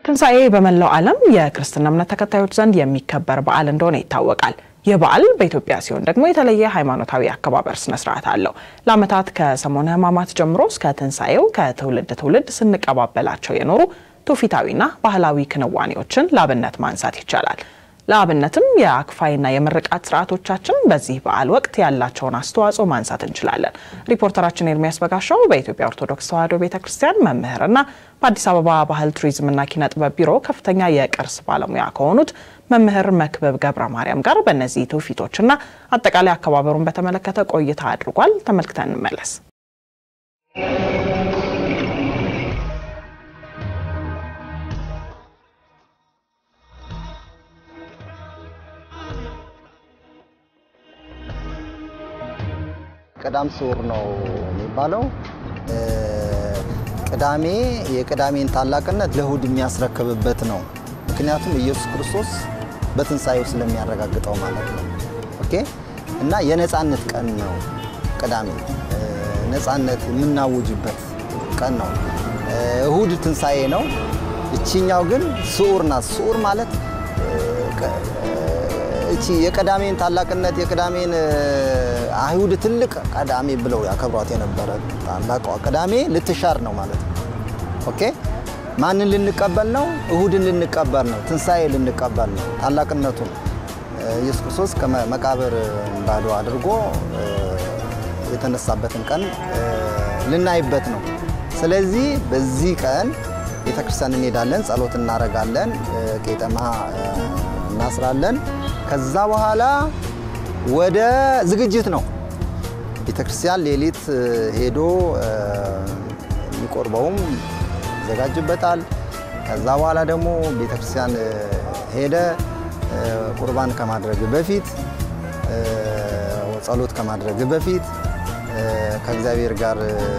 ትንሣኤ በመላው ዓለም የክርስትና እምነት ተከታዮች ዘንድ የሚከበር በዓል እንደሆነ ይታወቃል። ይህ በዓል በኢትዮጵያ ሲሆን ደግሞ የተለየ ሃይማኖታዊ አከባበር ስነ ስርዓት አለው። ለዓመታት ከሰሞነ ሕማማት ጀምሮ እስከ ትንሣኤው ከትውልድ ትውልድ ስንቀባበላቸው የኖሩ ትውፊታዊና ባህላዊ ክንዋኔዎችን ለአብነት ማንሳት ይቻላል። ለአብነትም የአክፋይና የምርቃት ስርዓቶቻችን በዚህ በዓል ወቅት ያላቸውን አስተዋጽኦ ማንሳት እንችላለን። ሪፖርተራችን ኤርሚያስ በጋሻው በኢትዮጵያ ኦርቶዶክስ ተዋሕዶ ቤተ ክርስቲያን መምህርና በአዲስ አበባ ባህል ቱሪዝምና ኪነ ጥበብ ቢሮ ከፍተኛ የቅርስ ባለሙያ ከሆኑት መምህር መክብብ ገብረ ማርያም ጋር በእነዚህ ትውፊቶችና አጠቃላይ አከባበሩን በተመለከተ ቆይታ አድርጓል። ተመልክተን እንመለስ። ቅዳም ስዑር ነው የሚባለው። ቅዳሜ የቅዳሜን ታላቅነት ለእሁድ የሚያስረክብበት ነው። ምክንያቱም ኢየሱስ ክርስቶስ በትንሣኤው ስለሚያረጋግጠው ማለት ነው። ኦኬ እና የነፃነት ቀን ነው ቅዳሜ፣ ነፃነት የምናውጅበት ቀን ነው። እሁድ ትንሣኤ ነው። እቺኛው ግን ስዑር ናት። ስዑር ማለት እቺ የቅዳሜን ታላቅነት የቅዳሜን አይሁድ ትልቅ ቅዳሜ ብለው ያከብሯት የነበረ ታላቋ ቅዳሜ ልትሻር ነው ማለት ነው። ኦኬ ማንን ልንቀበል ነው? እሁድን ልንቀበል ነው። ትንሣኤ ልንቀበል ነው። ታላቅነቱን ኢየሱስ ክርስቶስ ከመቃብር ባዶ አድርጎ የተነሳበትን ቀን ልናይበት ነው። ስለዚህ በዚህ ቀን ቤተክርስቲያን እንሄዳለን፣ ጸሎት እናደርጋለን፣ ቄጠማ እናስራለን። ከዛ በኋላ ወደ ዝግጅት ነው። ቤተክርስቲያን ሌሊት ሄዶ የሚቆርበውም ይዘጋጅበታል። ከዛ በኋላ ደግሞ ቤተክርስቲያን ሄደ ቁርባን ከማድረግ በፊት ጸሎት ከማድረግ በፊት ከእግዚአብሔር ጋር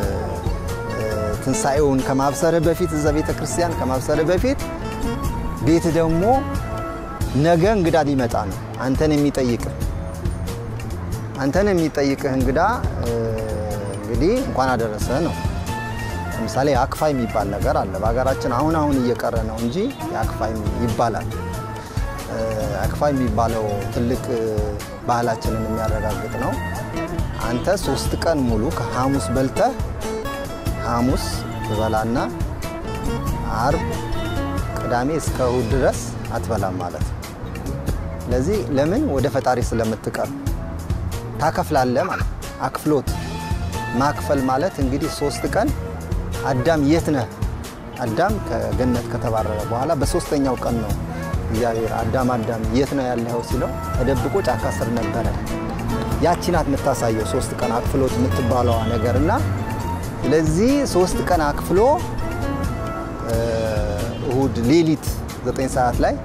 ትንሣኤውን ከማብሰር በፊት እዛ ቤተክርስቲያን ከማብሰር በፊት ቤት ደግሞ ነገ እንግዳ ሊመጣ ነው። አንተን የሚጠይቅህ አንተን የሚጠይቅህ እንግዳ እንግዲህ እንኳን አደረሰ ነው። ለምሳሌ አክፋይ የሚባል ነገር አለ በሀገራችን አሁን አሁን እየቀረ ነው እንጂ የአክፋይ ይባላል። አክፋይ የሚባለው ትልቅ ባህላችንን የሚያረጋግጥ ነው። አንተ ሶስት ቀን ሙሉ ከሐሙስ በልተህ ሐሙስ ትበላና አርብ፣ ቅዳሜ እስከ እሁድ ድረስ አትበላም ማለት ነው። ስለዚህ ለምን ወደ ፈጣሪ ስለምትቀር ታከፍላለህ ማለት አክፍሎት ማክፈል ማለት እንግዲህ ሶስት ቀን አዳም የት ነህ? አዳም ከገነት ከተባረረ በኋላ በሶስተኛው ቀን ነው እግዚአብሔር አዳም አዳም የት ነው ያለኸው ሲለው ተደብቆ ጫካ ስር ነበረ። ያቺ ናት የምታሳየው ሶስት ቀን አክፍሎት የምትባለዋ ነገር እና ስለዚህ ሶስት ቀን አክፍሎ እሁድ ሌሊት ዘጠኝ ሰዓት ላይ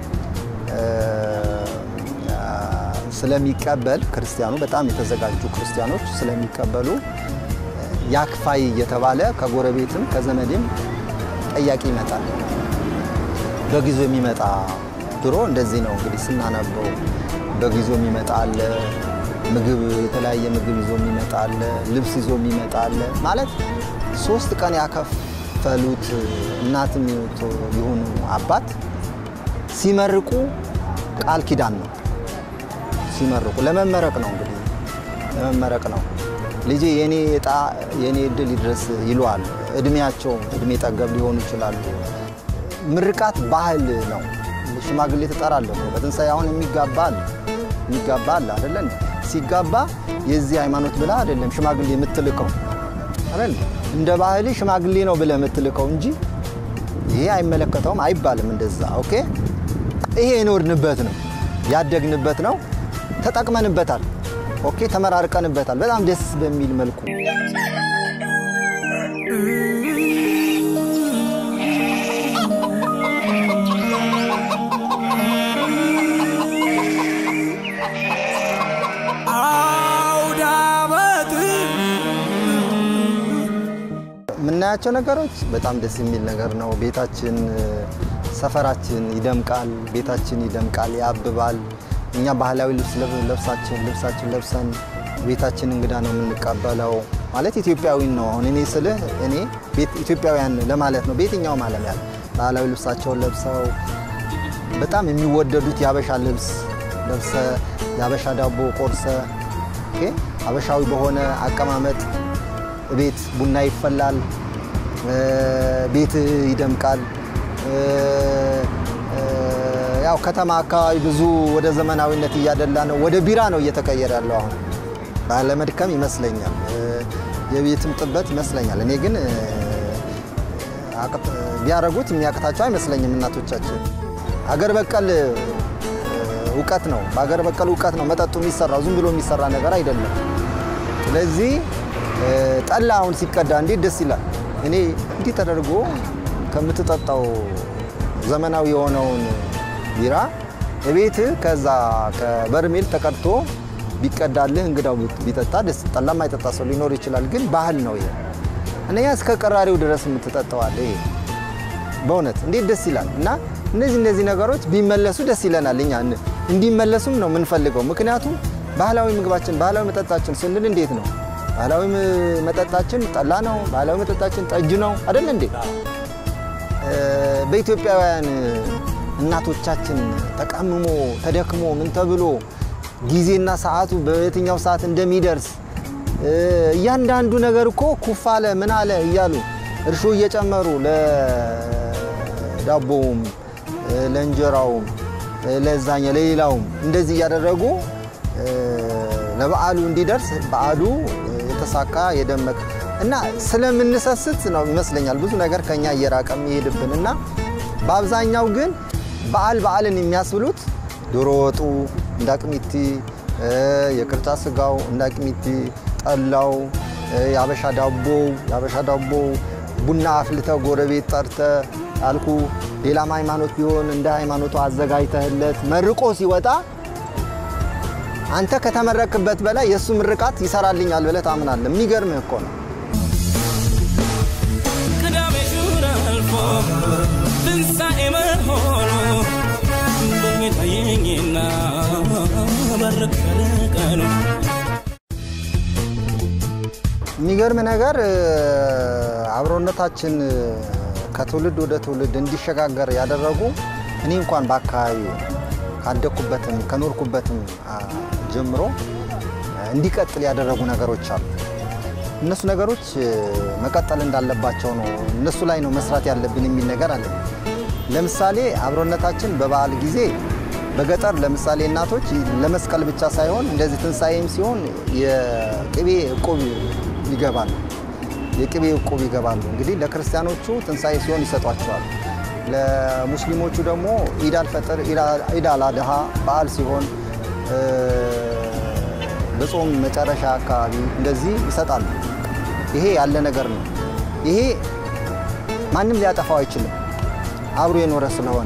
ስለሚቀበል ክርስቲያኑ በጣም የተዘጋጁ ክርስቲያኖች ስለሚቀበሉ ያክፋይ እየተባለ ከጎረቤትም ከዘመድም ጠያቂ ይመጣል። በጊዞ የሚመጣ ድሮ እንደዚህ ነው እንግዲህ ስናነበው፣ በጊዞ የሚመጣ አለ፣ ምግብ የተለያየ ምግብ ይዞ የሚመጣ አለ፣ ልብስ ይዞ የሚመጣ አለ። ማለት ሶስት ቀን ያከፈሉት እናትም ይሁኑ አባት ሲመርቁ ቃል ኪዳን ነው። ሲመርቁ ለመመረቅ ነው እንግዲህ ለመመረቅ ነው። ልጄ የኔ እጣ የኔ እድል ይድረስ ይለዋል። እድሜያቸው እድሜ ጠገብ ሊሆኑ ይችላሉ። ምርቃት ባህል ነው። ሽማግሌ ትጠራለህ። በትንሣኤ አሁን የሚጋባ አለ የሚጋባ አለ አይደለ? ሲጋባ የዚህ ሃይማኖት ብለህ አይደለም ሽማግሌ የምትልከው አይደል? እንደ ባህል ሽማግሌ ነው ብለህ የምትልከው እንጂ ይሄ አይመለከተውም አይባልም እንደዛ። ኦኬ ይሄ የኖርንበት ነው ያደግንበት ነው ተጠቅመንበታል። ኦኬ ተመራርቀንበታል። በጣም ደስ በሚል መልኩ የምናያቸው ነገሮች በጣም ደስ የሚል ነገር ነው። ቤታችን፣ ሰፈራችን ይደምቃል። ቤታችን ይደምቃል፣ ያብባል። እኛ ባህላዊ ልብስ ለብሳችን ልብሳችን ለብሰን ቤታችን እንግዳ ነው የምንቀበለው። ማለት ኢትዮጵያዊ ነው። አሁን እኔ ስልህ እኔ ኢትዮጵያውያን ለማለት ነው። በየትኛውም ዓለም ያለ ባህላዊ ልብሳቸውን ለብሰው በጣም የሚወደዱት የአበሻ ልብስ ለብሰ የአበሻ ዳቦ ቆርሰ ኦኬ፣ አበሻዊ በሆነ አቀማመጥ ቤት ቡና ይፈላል፣ ቤት ይደምቃል። ያው ከተማ አካባቢ ብዙ ወደ ዘመናዊነት እያደላ ነው። ወደ ቢራ ነው እየተቀየረ ያለው አሁን ባለመድከም ይመስለኛል፣ የቤትም ጥበት ይመስለኛል። እኔ ግን ቢያደርጉት የሚያቅታቸው አይመስለኝም። እናቶቻችን አገር በቀል እውቀት ነው፣ በአገር በቀል እውቀት ነው መጠጡ የሚሰራው፣ ዝም ብሎ የሚሰራ ነገር አይደለም። ስለዚህ ጠላ አሁን ሲቀዳ እንዴት ደስ ይላል። እኔ እንዲህ ተደርጎ ከምትጠጣው ዘመናዊ የሆነውን ቢራ እቤት ከዛ ከበርሜል ተቀድቶ ቢቀዳልህ እንግዳው ቢጠጣ ደስ ጠላ ማይጠጣ ሰው ሊኖር ይችላል። ግን ባህል ነው ይሄ። እነኛ እስከ ቀራሪው ድረስ የምትጠጣዋለ ይሄ በእውነት እንዴት ደስ ይላል። እና እነዚህ እነዚህ ነገሮች ቢመለሱ ደስ ይለናል። እኛ እንዲመለሱም ነው የምንፈልገው። ምክንያቱም ባህላዊ ምግባችን ባህላዊ መጠጣችን ስንል እንዴት ነው? ባህላዊ መጠጣችን ጠላ ነው። ባህላዊ መጠጣችን ጠጅ ነው አይደል እንዴ? በኢትዮጵያውያን እናቶቻችን ተቀምሞ ተደክሞ ምን ተብሎ ጊዜና ሰዓቱ በየትኛው ሰዓት እንደሚደርስ እያንዳንዱ ነገር እኮ ኩፍ አለ ምን አለ እያሉ እርሾ እየጨመሩ ለዳቦውም፣ ለእንጀራውም፣ ለዛኛ ለሌላውም እንደዚህ እያደረጉ ለበዓሉ እንዲደርስ በዓሉ የተሳካ የደመቀ እና ስለምንሰስት ነው ይመስለኛል ብዙ ነገር ከኛ እየራቀ የሚሄድብን እና በአብዛኛው ግን በዓል በዓልን የሚያስብሉት ዶሮ ወጡ እንዳቅሚቲ፣ የቅርጫ ስጋው እንዳቅሚቲ፣ ጠላው፣ የአበሻ ዳቦው የአበሻ ዳቦው ቡና አፍልተ ጎረቤት ጠርተ አልኩ። ሌላም ሃይማኖት ቢሆን እንደ ሃይማኖቱ አዘጋጅተህለት መርቆ ሲወጣ አንተ ከተመረክበት በላይ የእሱ ምርቃት ይሰራልኛል ብለህ ታምናለህ። የሚገርምህ እኮ ነው። ቅዳሜ ሹር አልፎ ትንሣኤ መሆኑ በሕልሜ ታየኝና በረከለ ቀኑ የሚገርም ነገር አብሮነታችን ከትውልድ ወደ ትውልድ እንዲሸጋገር ያደረጉ እኔ እንኳን በአካባቢ ካደግኩበትም ከኖርኩበትም ጀምሮ እንዲቀጥል ያደረጉ ነገሮች አሉ። እነሱ ነገሮች መቀጠል እንዳለባቸው ነው። እነሱ ላይ ነው መስራት ያለብን የሚል ነገር አለ። ለምሳሌ አብሮነታችን በበዓል ጊዜ በገጠር ለምሳሌ እናቶች ለመስቀል ብቻ ሳይሆን እንደዚህ ትንሣኤም ሲሆን የቅቤ እቁብ ይገባሉ። የቅቤ እቁብ ይገባሉ። እንግዲህ ለክርስቲያኖቹ ትንሣኤ ሲሆን ይሰጧቸዋል። ለሙስሊሞቹ ደግሞ ኢድ አልፈጥር ኢድ አልአድሃ በዓል ሲሆን በጾም መጨረሻ አካባቢ እንደዚህ ይሰጣሉ። ይሄ ያለ ነገር ነው። ይሄ ማንም ሊያጠፋው አይችልም፣ አብሮ የኖረ ስለሆነ።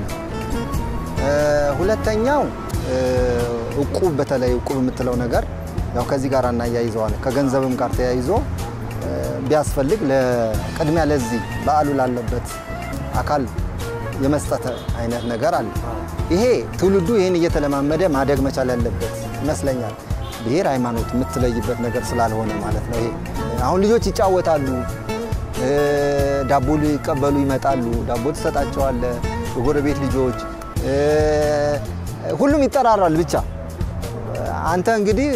ሁለተኛው እቁብ፣ በተለይ እቁብ የምትለው ነገር ያው ከዚህ ጋር እናያይዘዋለን። ከገንዘብም ጋር ተያይዞ ቢያስፈልግ ለቅድሚያ ለዚህ በዓሉ ላለበት አካል የመስጠት አይነት ነገር አለ። ይሄ ትውልዱ ይህን እየተለማመደ ማደግ መቻል ያለበት ይመስለኛል። ብሔር ሃይማኖት የምትለይበት ነገር ስላልሆነ ማለት ነው። ይሄ አሁን ልጆች ይጫወታሉ፣ ዳቦ ሊቀበሉ ይመጣሉ፣ ዳቦ ትሰጣቸዋለ። የጎረቤት ልጆች ሁሉም ይጠራራል። ብቻ አንተ እንግዲህ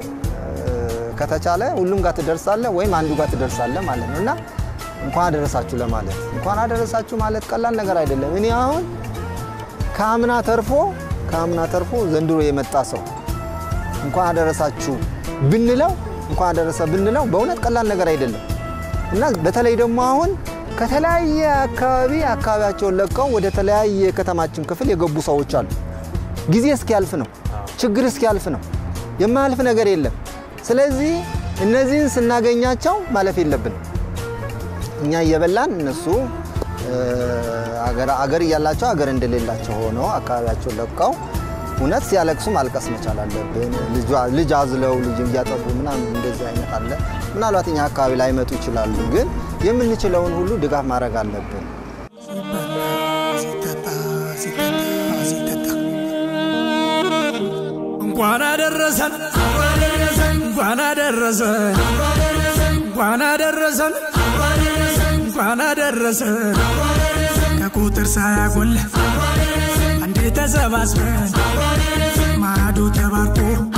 ከተቻለ ሁሉም ጋር ትደርሳለህ ወይም አንዱ ጋር ትደርሳለህ ማለት ነው እና እንኳን አደረሳችሁ ለማለት እንኳን አደረሳችሁ ማለት ቀላል ነገር አይደለም። እኔ አሁን ከአምና ተርፎ ከአምና ተርፎ ዘንድሮ የመጣ ሰው እንኳን አደረሳችሁ ብንለው እንኳን አደረሰ ብንለው በእውነት ቀላል ነገር አይደለም እና በተለይ ደግሞ አሁን ከተለያየ አካባቢ አካባቢያቸውን ለቀው ወደ ተለያየ የከተማችን ክፍል የገቡ ሰዎች አሉ። ጊዜ እስኪያልፍ ነው፣ ችግር እስኪያልፍ ነው። የማያልፍ ነገር የለም። ስለዚህ እነዚህን ስናገኛቸው ማለፍ የለብንም። እኛ እየበላን እነሱ አገር እያላቸው አገር እንደሌላቸው ሆነው አካባቢያቸውን ለቀው እውነት ሲያለቅሱ ማልቀስ መቻል አለብን። ልጅ አዝለው ልጅ እያጠቡ ምናምን እንደዚህ አይነት አለ። ምናልባት እኛ አካባቢ ላይመጡ ይችላሉ፣ ግን የምንችለውን ሁሉ ድጋፍ ማድረግ አለብን። እንኳን አደረሰን እንኳን አደረሰን እንኳን አደረሰን እንኳን አደረሰን ከቁጥ ቁጥር ሳያጎል አንዴ ተሰባስበን ማዶ ተባርኮ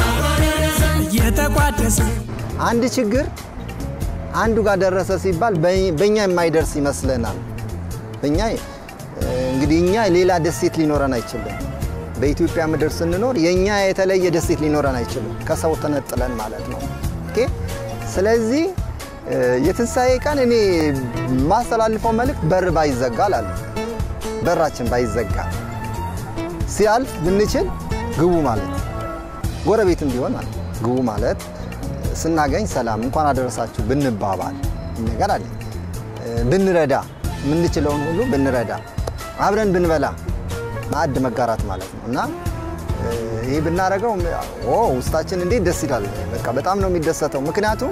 እየተቋደሰ አንድ ችግር አንዱ ጋር ደረሰ ሲባል በ- በእኛ የማይደርስ ይመስለናል። በእኛ እ፣ እንግዲህ እኛ ሌላ ደሴት ሊኖረን አይችልም። በኢትዮጵያ ምድር ስንኖር የእኛ የተለየ ደሴት ሊኖረን አይችልም፣ ከሰው ተነጥለን ማለት ነው። ኦኬ። ስለዚህ እ፣ የትንሣኤ ቀን እኔ የማስተላልፈው መልእክት በር ባይዘጋ እላለሁ። በራችን ባይዘጋ ሲያልፍ ብንችል ግቡ ማለት ጎረቤትም ቢሆን ማለት ግቡ ማለት ስናገኝ ሰላም እንኳን አደረሳችሁ ብንባባል ነገር አለ። ብንረዳ የምንችለውን ሁሉ ብንረዳ አብረን ብንበላ ማዕድ መጋራት ማለት ነው እና እ፣ ይህ ብናደርገው ኦ ውስጣችን እንዴት ደስ ይላል። በቃ በጣም ነው የሚደሰተው። ምክንያቱም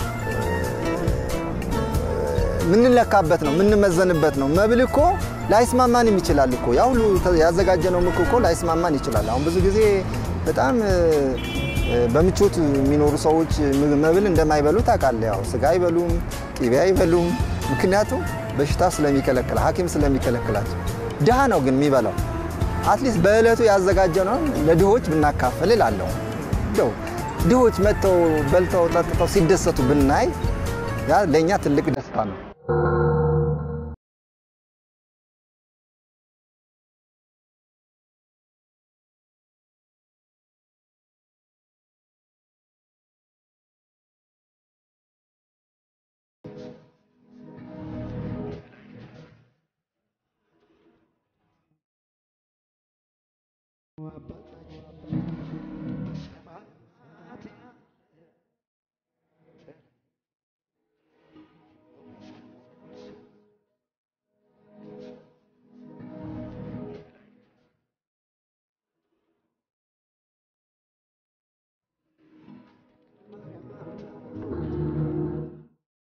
የምንለካበት ነው የምንመዘንበት ነው። መብል እኮ ላይስማማንም ይችላል እኮ ያ ሁሉ ያዘጋጀነው ምክ እኮ ላይስማማን ይችላል። አሁን ብዙ ጊዜ በጣም እ፣ በምቾት የሚኖሩ ሰዎች ምግብ- መብል እንደማይበሉ ታውቃለህ። ያው ስጋ አይበሉም፣ ቅቤ አይበሉም። ምክንያቱም በሽታ ስለሚከለክላ ሐኪም ስለሚከለክላቸው። ድሃ ነው ግን የሚበላው። አትሊስት በዕለቱ ያዘጋጀነውን ለድሆች ብናካፍል እላለሁ። እንደው ድሆች መጥተው በልተው ጠጥተው ሲደሰቱ ብናይ ያ ለእኛ ትልቅ ደስታ ነው።